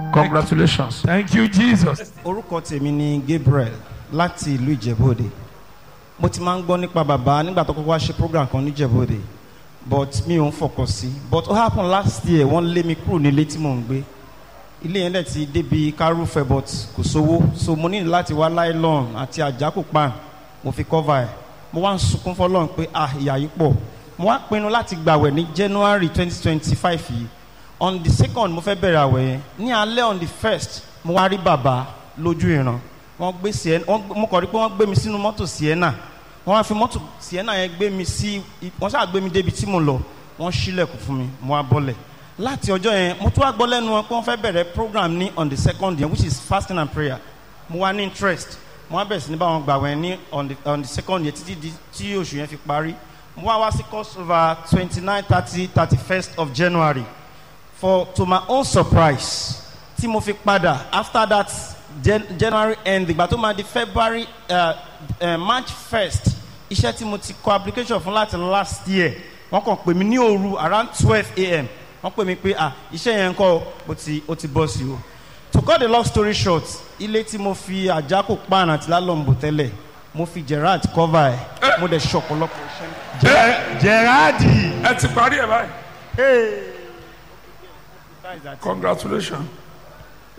Congratulations. Thank you, Jesus. orúkọ tèmi ni Gabriel láti ìlú Ìjẹ̀bú-Òde mo ti máa ń gbọ́ nípa bàbá nígbà tó kọ́kọ́ wá ṣe program kan ní Ìjẹ̀bú-Òde but mi ò ń fọkàn sí but ó happen last year wọ́n lé mi kúrò nílé tí mò ń gbé ilé yẹn dẹ̀ ti débi kárùfẹ́ but kò sówó so mo ní láti wá nylon àti àjákò pan mo fi cover ẹ̀ mo wá ń sunkún fọlọ́run pé ah ìyà yìí pọ̀ mo wá pinnu láti gbàwẹ̀ ní January twenty twenty five yìí on the second mo fẹ́ bẹ̀rẹ̀ àwẹ̀ yẹn ní alẹ́ on the first mo wá rí bàbá lójú ìran wọ́n gbé sienna wọ́n gbé- mo kàn rí pé wọ́n gbé mi sínú mọ́tò sienna wọ́n wá fi mọ́tò sienna yẹn gbé mi sí wọ́n ṣáà gbé mi débi tí mo lọ wọ́n ṣílẹ̀kùn fún mi mo wá bọ́lẹ̀ láti ọjọ́ yẹn mo tún wá gbọ́ lẹ́nu wọn pé wọ́n fẹ́ bẹ̀rẹ̀ program ní on the second yẹn which is fasting and prayer mo wá ní interest mo wá bẹ̀rẹ̀ sí ní bá wọn gbàwẹ̀ ní on the on the second yẹn títí di tí oṣù yẹn fi parí mo wá wá sí crossover twenty nine thirty thirty first of January for to my own surprise tí mo fi padà after that Jan January end ìgbà tó máa di February uh, uh, March first iṣẹ́ tí mo ti kọ application fún láti last year wọ́n kàn pè mí ní òru around twelve a.m. wọ́n pè mí pé ah iṣẹ́ yẹn ń kọ́ o ti o ti bọ́ sí o to cut the long story short ilé tí mo fi àjákò pan àti lálọ́mbò tẹ́lẹ̀ mo fi Gerard cover ẹ̀ mo dẹ̀ ṣe ọ̀pọ̀lọpọ̀ iṣẹ́. Ge- Gerardi. Ẹ ti parí ẹ̀ báyìí. Congratulations.